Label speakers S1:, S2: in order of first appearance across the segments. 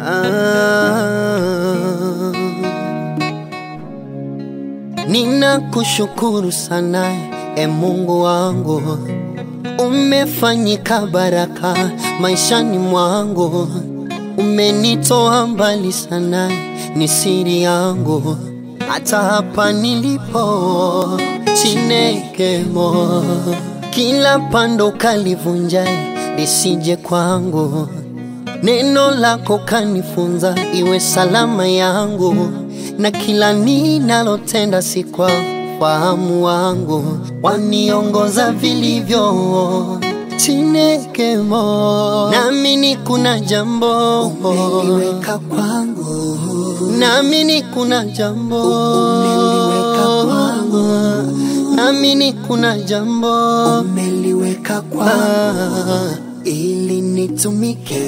S1: Ah, ninakushukuru sana e Mungu wangu, umefanyika baraka maishani mwangu, umenitoa mbali sana, ni siri yangu hata hapa nilipo Chinekemo, kila pando kalivunja lisije kwangu Neno lako kanifunza iwe salama yangu, na kila ninalotenda si kwa fahamu wangu, waniongoza vilivyo Chinekemo. Naamini kuna jambo
S2: umeliweka kwangu,
S1: naamini kuna jambo
S2: umeliweka kwangu,
S1: naamini kuna jambo
S2: umeliweka kwangu
S1: Ah.
S2: ili nitumike.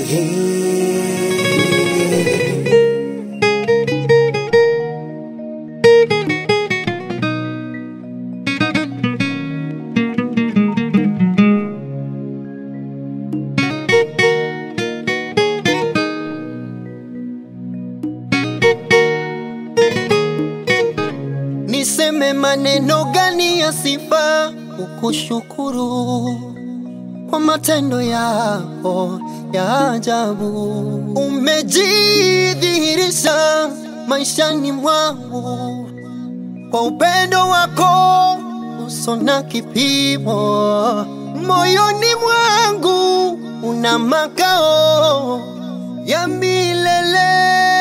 S1: Niseme maneno gani ya sifa kukushukuru kwa matendo yako ya ajabu. Umejidhihirisha maishani mwangu kwa upendo wako uso na kipimo. Moyoni mwangu una makao ya milele.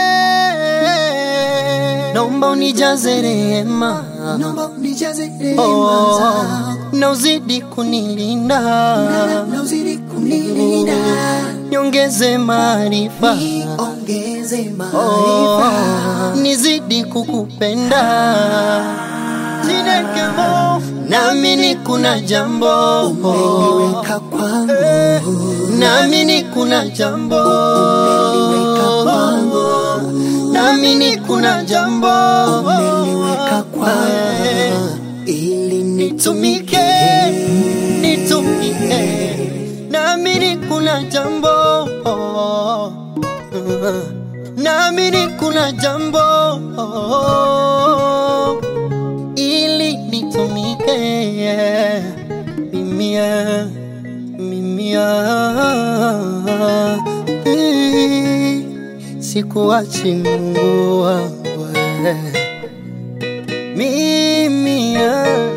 S1: Naomba unijaze rehema
S2: Naomba unijaze rehema
S1: oh,
S2: zako,
S1: na uzidi kunilinda,
S2: na uzidi kunilinda,
S1: niongeze maarifa
S2: niongeze
S1: oh,
S2: maarifa.
S1: nizidi kukupenda Chinekemo, naamini kuna jambo
S2: Umeliweka kwangu,
S1: naamini kuna jambo
S2: umeliweka kwangu,
S1: naamini kuna jambo
S2: umeliweka kwangu ili
S1: nitumike nitumike naamini kuna jambo naamini kuna jambo ili nitumike mimia mimia sikuachi Mungu wangu mimia